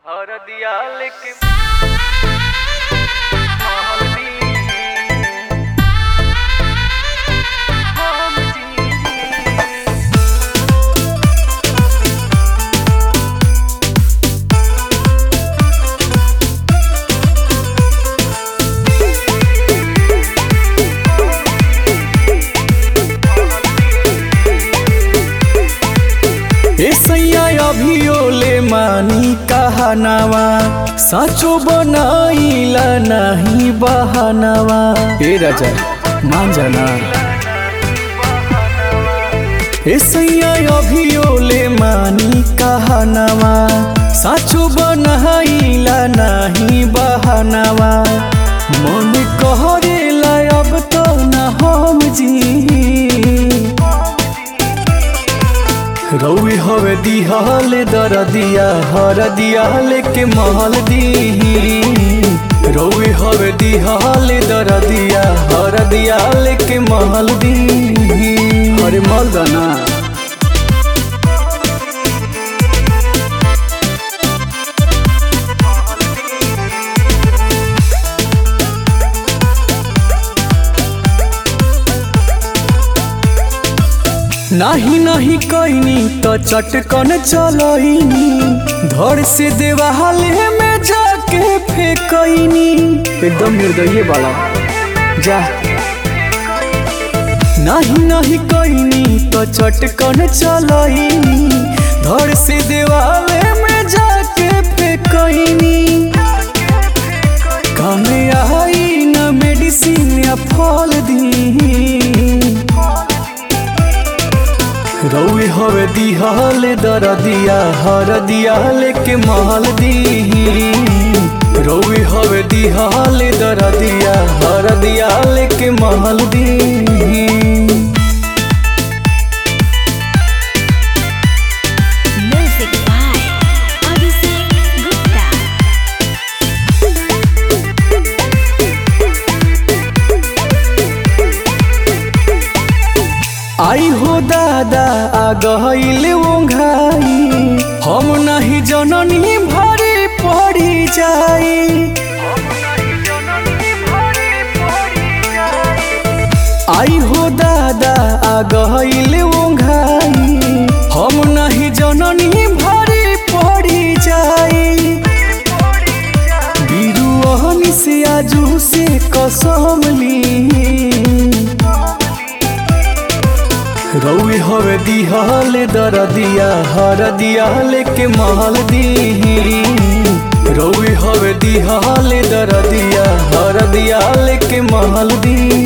हरदिया लेके हल्दी हम जी ए सैया अभियोले मानी कहनावा साचो बनाइला नहीं बहानावा ए राजा मान जाना ए सैया अभियोले मानी कहनावा साचो बनाइला नहीं बहानावा मन कहरेला अब तो न हम जी रौई हवे दिहल दरदिया हरदिया लेके महल दी रौई हवे दिहल दरदिया हरदिया लेके महल दी अरे मल दाना नाही नाही कैनी तो चटकन चलैनी धर से देवाले में जाके फेकैनी एकदम निर्दयी वाला जा नहीं नहीं कैनी तो चटकन चलैनी धर से देवाले में जाके फेकैनी कामे आई न मेडिसिन या फल दी रौई हवे दिहल दरदिया हरदिया लेके महल दी रौई हवे दिहल दरदिया हरदिया लेके महल दी Music by Abhishek Gupta. आई हो दादा आ गईल ओंघाई हम नहीं जननी भरी पड़ी जाई आई हो दादा आ गईल ओंघाई हम नहीं जननी भरी पड़ी जाई बिरुअहनी से आजू से कसम ली रौई हवे दिहल दरदिया हरदिया लेके महल दी रौई हवे दिहल दरदिया हरदिया लेके महल दी